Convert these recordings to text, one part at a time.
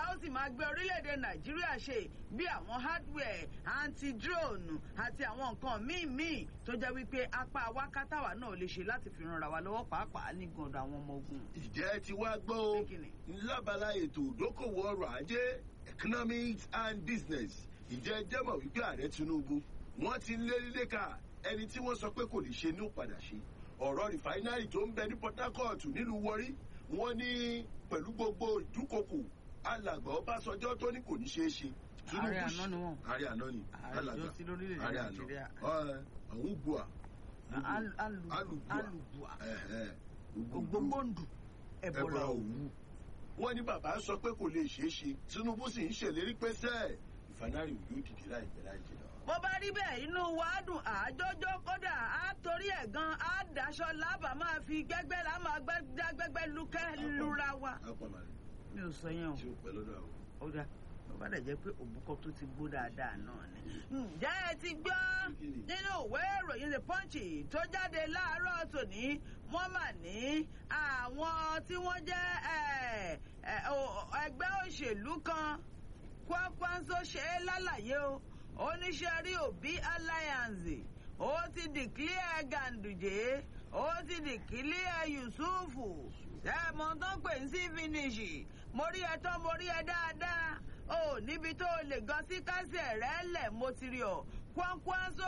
ó sì máa gbé orílẹ̀-èdè nàìjíríà ṣe bí àwọn hardware anti-drone àti àwọn nǹkan míì míì tó jẹ́ wípé apá wákàtàwá náà lè ṣe láti fi ranra wa lọ́wọ́ pàápàá ní gàndọ̀ àwọn ọmọ ogun. ìjẹ́ ti wá gbọ́ o Kíni? lábala ètò ìdókòwò ọrọ̀ ajé economics and business ìjẹ́ jẹ́mọ̀ wípé ààrẹ tinubu wọ́n ti ń lé líléka ẹni tí wọ́n sọ pé kò lè ṣe ní ó padà ṣe ọ̀rọ̀ rìfáínárì tó ń bẹ ní port harcourt nílùú warri wọ́n ní pẹ̀lú gbogbo ìdúkokò alàgbà ọbásanjọ́ tó ní kò ní ṣeé ṣe Tinubu Ààrẹ ṣe- àná ni wọ́n. ààrẹ àná ni Ààrẹ alàgbà ìjọ sí lórílẹ̀-èdè ààrẹ àná Nàìjíríà. Ọ̀, àwọn bua Al- alu- alùbùà alùbùà ẹ̀hẹ̀, ògbógbòǹdù ẹ̀bọ̀là ẹ̀bọ̀là òwú. òwú. wọ́n ní bàbá sọ pé kò lè ṣeé ṣe tinubu sì ń ṣèlérí pé sẹ́ẹ̀ ìfanárì yóò dìde láìpẹ́ láì jìnnà. bó bá rí bẹ́ẹ̀ inú wa á dùn àjọjọ́ kódà á torí ẹ̀ gan á daṣọ lábàá máa fi gbẹ́gbẹ́ là máa gbẹ́ dá gbẹ́gbẹ́ lukẹ́ lura wa. apamari mi ò sọ yẹn o tí ó pẹ́ lọ́dọ̀ àwọn. ó dá bó bá dẹ̀ jẹ́ pé òbúkọ tó ti gbó dáadáa náà ni. ǹjẹ́ ẹ ti gbọ́ nínú ìwé ìròyìn the punch tó jáde láàárọ̀ tòní wọ́n mà ní àwọn tí wọ́n jẹ́ ẹ̀, ẹ̀, o- ẹgbẹ́ òṣèlú kan kwakwanso ṣe é lálàyé o oníṣẹ́ rí òbí alliance ó ti dìklíẹ̀ gàǹdùjẹ́ ó ti dìklíẹ̀ yusufu ẹ̀mọ́ tó pè ń sí finish mo rí ẹ tán mo rí ẹ dáadáa ó níbi tó o lè gan sí kásẹ̀ rẹ̀ lẹ̀ mo ti rí ọ kwakwanso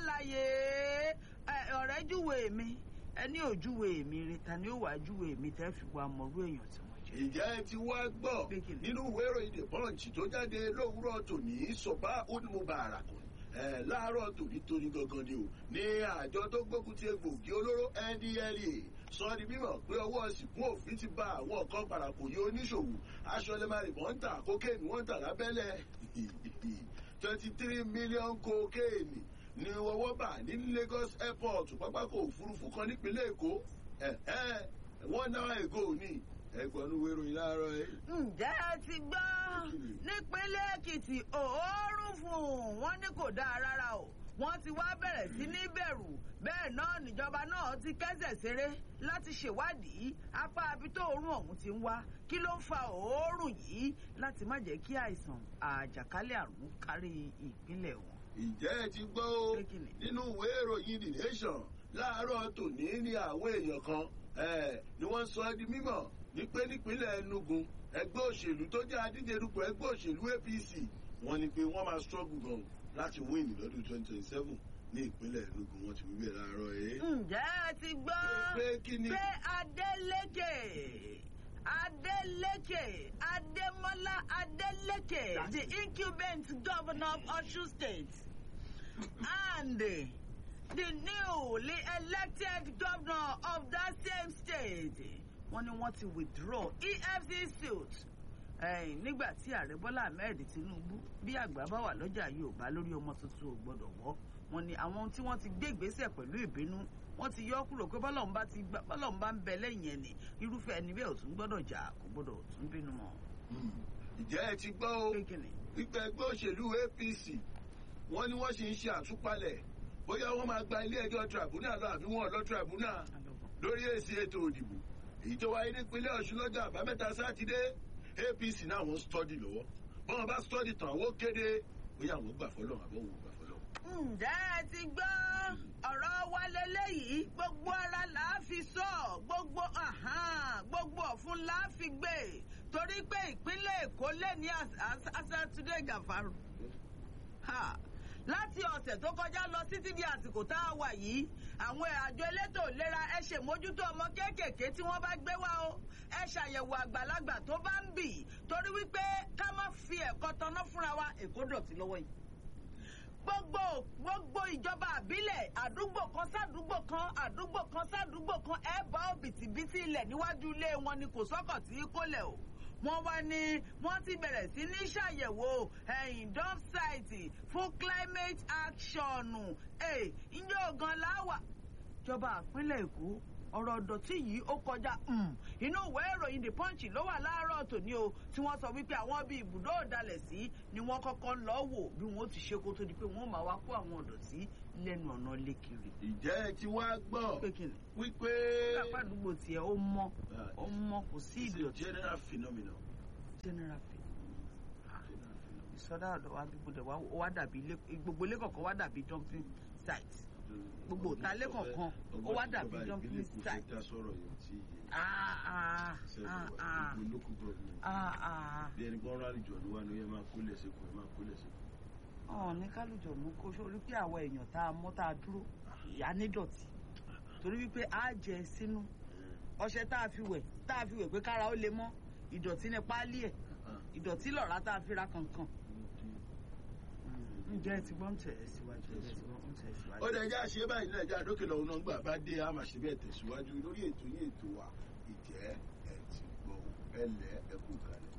ṣàlàyé ẹ, ọ̀rẹ́ júwe mi ẹni ò júwe mi rí ta ni ó wàá júwe mi tẹ́ fi wá mọ̀rú èèyàn tí mo jẹ́. ìjẹ́ ẹ ti wá gbọ́ Pé kí ni? nínú ìwé ìròyìn the punch tó jáde lówùúrọ̀ tòní sọ̀bá onímọ̀bàrà kan ẹ̀ láàárọ̀ tòní tóní gangan ni o ní àjọ tó gbógun ti egbògi olóró ndlea sọ di mímọ̀ pé ọwọ́ ìsìnkú òfin ti ba àwọn kan parapòyé oníṣòwò aṣọ lẹ́mọ̀rì wọ́n ń tà kókéènì wọ́n ń tà lábẹ́lẹ̀ twenty three million kókéènì ni ọwọ́ bà ní lagos airport pápákọ̀ òfurufú kan nípínlẹ̀ èkó ẹ̀ẹ́ wọ́n náà ègò ní ẹgbọ̀nú wéròyìn láàárọ̀ ẹ̀. ǹjẹ́ ẹ ti gbọ́ nípínlẹ̀ èkìtì òórùn fún wọn ní kò dáa rárá o wọ́n ti wá bẹ̀rẹ̀ sí ní bẹ̀rù bẹ́ẹ̀ náà níjọba náà ti kẹ́sẹ̀ ṣeré láti ṣèwádìí apá abi tó òórùn ọ̀hún ti ń wá kí ló ń fa òórùn yìí láti má jẹ́ kí àìsàn àjàkálẹ̀ àrùn kárí ìpínlẹ̀ wọn. ìjẹ́ ẹ ti gbọ́ o Pé kí ni? nínú ìwé ìròyìn the nation láàárọ̀ tòní ní àwọn èèyàn kan eh, ni wọ́n sọ ẹ́ di mímọ̀ ní pé nípínlẹ̀ enugu ẹgbẹ́ òṣèlú tó jẹ́ adíje dupò ẹgbẹ́ òṣèlú apc wọ́n ní pé wọ́n máa struggle gan láti win lọ́dún twenty twenty seven ní ìpínlẹ̀ enugu wọ́n ti wíwẹ̀ láàárọ̀ ẹ̀. ǹjẹ́ ẹ ti gbọ́ pé kí ni? pé adeleke adeleke ademola adeleke That's the it. incumbent governor of osun state and the newly elected governor of that same state wọ́n ní wọ́n ti withdraw efcc suit ẹ̀yìn nígbà tí ààrẹ bọ́lá ahmed tinubu bí àgbà bá wà lọ́jà yorùbá lórí ọmọ tuntun ò gbọ́dọ̀ wọ́ wọn ni àwọn tí wọ́n ti gbé ìgbésẹ̀ pẹ̀lú ìbínú wọ́n ti yọ kúrò pé bọ́lọ́run bá ti gbà bọ́lọ́run bá ń bẹ lẹ́yìn ẹni irúfẹ́ ẹni bẹ́ẹ̀ ò tún gbọ́dọ̀ jà kò gbọ́dọ̀ tún bínú mọ́. ìjẹ́ ẹ ti gbọ́ o pé kìnnì wípé ẹgbẹ́ òṣèlú apc wọ́n ní wọ́n sì ń ṣe àtúpalẹ̀ bóyá wọ́n máa gba ilé ẹjọ́ tribunal lọ àbí wọ́n lọ tribunal lórí èsì ètò òdìbò èyí tó wáyé nípínlẹ̀ ọ̀ṣun lọ́jọ́ àbámẹ́ta sátidé apc náà wọ́n stọ́dì lọ́wọ́ bọ́n bá stọ́dì tán àwọn kéde bóyá àwọn gbà fọlọ́ àbọ̀ wò gbà fọlọ́. ǹjẹ́ ẹ ti gbọ́ ọ̀rọ̀ wa lélẹ́yìí gbogbo ara là á fi sọ gbogbo ahán, gbogbo ọ̀fun là á fi gbé torí pé ìpínlẹ̀ èkó lé ní asátúndé gàfárù Ha! láti ọ̀sẹ̀ tó kọjá lọ títí di àsìkò tá a wà yìí àwọn àjọ elétò ìlera ẹ ṣèmójútó ọmọ kéékèèké tí wọ́n bá gbé wá o ẹ ṣàyẹ̀wò àgbàlagbà tó bá ń bì torí wípé ká má fi ẹ̀kọ́ tanná fúnra wa èkó dọ̀tí lọ́wọ́ yìí gbogbo gbogbo ìjọba àbílẹ̀ àdúgbò kan sádùúgbò kan àdúgbò kan sádùúgbò kan ẹ bá òbítíbitì ilẹ̀ níwájú ilé wọn ni kò sọ́kọ̀ tí kò lẹ̀ o wọ́n wá ní wọ́n ti bẹ̀rẹ̀ sí ní ṣàyẹ̀wò ẹ̀yìn dump site fún climate action ẹ̀ ǹjẹ́ ògan láwà. ìjọba àpínlẹ̀ èkó ọ̀rọ̀ ọ̀dọ̀tí yìí ó kọjá um, inú ìwé ìròyìn the punch ló wà láàárọ̀ tòní o tí wọ́n sọ wípé àwọn bíi ibùdó ìdalẹ̀ sí ni wọ́n kọ́kọ́ ń lọ wò bí wọ́n ó ti ṣe kó tó di pé wọ́n máa wá kó àwọn ọ̀dọ̀tí lẹ́nu ọ̀nà lékiri. ìjẹ́ ẹ ti wá gbọ́ pé kí ni wípé lápá àdúgbò tiẹ̀ ó mọ́ ó mọ́ kò sí it's a ìdọ̀tí general phenomenon general fee. sọ́dọ̀ ọ̀dọ̀ wa bí gbọdọ̀ wá ó wá dàbí ilé gbogbo ilé kọ̀ọ̀kan wá dàbí dumping site Gbogbo òtá ilé kọ̀ọ̀kan, ó wá dàbí dumping site. dá sọ̀rọ̀ yẹn tí ah ah ah ah gbogbo local government ah ah bí ẹni gbọ́n rárá ìjọ ló wà ní ẹ máa kó lẹ̀ sẹ́kọ̀ọ́ ẹ máa kó lẹ̀ sẹ́kọ̀ọ́. ọ̀ ní kálùjọ̀ mú kó sórí pé àwọn èèyàn tá a mọ́ tá a dúró ìyá nídọ̀tí torí wípé a jẹ sínú ọṣẹ tá a fi wẹ̀ tá a fi wẹ̀ pé kára ó lè mọ́ ìdọ̀tí ní páálí ẹ̀ ìdọ̀tí lọ̀rá tá a fi ra kankan. ǹjẹ́ ẹ ti gbọ́ ń tẹ̀ ẹ́ síwájú ẹ ti gbọ́ ń tẹ̀ ẹ́ síwájú. ó dẹ̀ já ṣe báyìí náà já dókè lọ́wọ́ náà gbà bá dé a máa ṣe bẹ́ẹ̀ tẹ̀síwájú lórí ètò yín ètò wa ìjẹ́ ẹ̀ ti gbọ́ ẹ lẹ́ ẹ kú kalẹ̀.